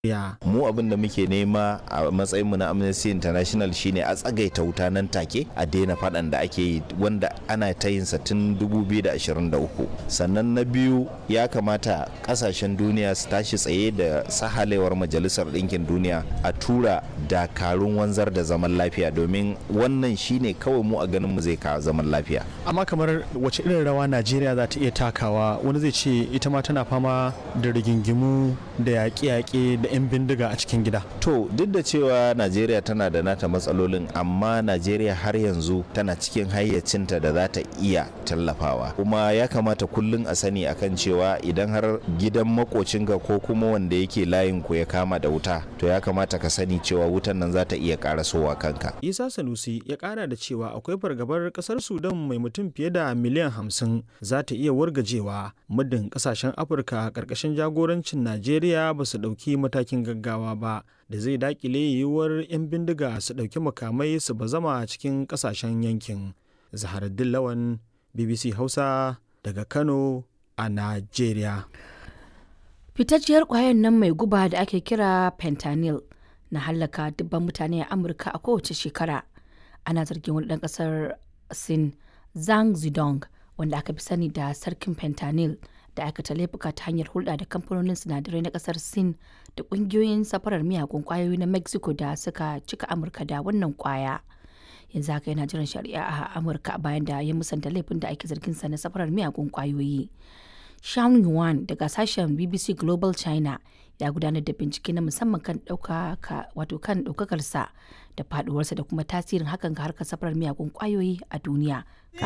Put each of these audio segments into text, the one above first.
Ya. mu abin da muke nema a matsayinmu na amnesty international shine a tsagaita wuta nan take a daina faɗan da ake yi wanda ana ta yin sa tun 2023 sannan na biyu ya kamata kasashen duniya su tashi tsaye da sahalewar majalisar ɗinkin duniya a tura dakarun wanzar da zaman lafiya domin wannan shine kawai mu a ganin mu zai kawo zaman lafiya Amma kamar wace irin rawa Najeriya za ta iya takawa wani zai ce ita ma tana fama da rigingimu da yaƙe-yaƙe da 'yan bindiga a cikin gida. To duk da cewa Najeriya tana da nata matsalolin amma Najeriya har yanzu tana cikin hayyacinta da za ta iya tallafawa. Kuma ya kamata kullum a sani akan cewa idan har gidan makocinka ko kuma wanda yake layin ku ya kama da wuta to ya kamata ka sani cewa wutan nan za ta iya karasowa kanka. Isa Sanusi ya ƙara da cewa akwai fargabar ƙasar Sudan mai mutum fiye da miliyan hamsin za ta iya wargajewa muddin ƙasashen Afirka ƙarƙashin jagorancin Najeriya ba su ɗauki matakin gaggawa ba da zai daƙile yiwuwar 'yan bindiga su ɗauki makamai su bazama cikin ƙasashen yankin. Zaharaddin Lawan BBC Hausa daga Kano a Najeriya. Fitacciyar ƙwayar nan mai guba da ake kira fentanyl na hallaka dubban mutane a Amurka a kowace shekara. Ana zargin wani ɗan ƙasar Sin Zhang Zidong wanda aka fi sani da sarkin fentanyl da aikata laifuka ta hanyar hulɗa da kamfanonin sinadarai na ƙasar Sin da ƙungiyoyin safarar miyagun ƙwayoyi na Mexico da suka cika Amurka da wannan ƙwaya. Yanzu haka yana jiran shari'a a Amurka bayan da ya musanta laifin da ake zargin sa na safarar miyagun ƙwayoyi. Sean Yuan daga sashen BBC Global China ya gudanar da bincike na musamman kan ɗaukaka wato kan ɗaukakarsa da faduwarsa da kuma tasirin hakan ga harkar safarar miyagun ƙwayoyi a duniya.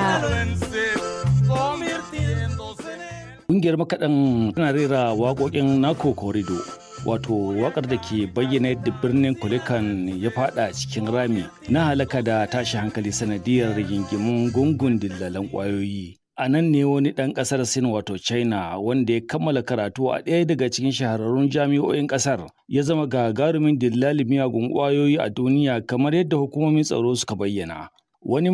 Ƙungiyar makaɗan tana rera waƙoƙin Nako Korido, wato waƙar da ke bayyana yadda birnin Kulikan ya fada cikin rami na halaka da tashi hankali sanadiyar rigingimun gungun dillalan ƙwayoyi. A nan ne wani ɗan ƙasar Sin wato China wanda ya kammala karatu a ɗaya daga cikin shahararrun jami'o'in ƙasar ya zama gagarumin dillalin miyagun ƙwayoyi a duniya kamar yadda hukumomin tsaro suka bayyana. Wani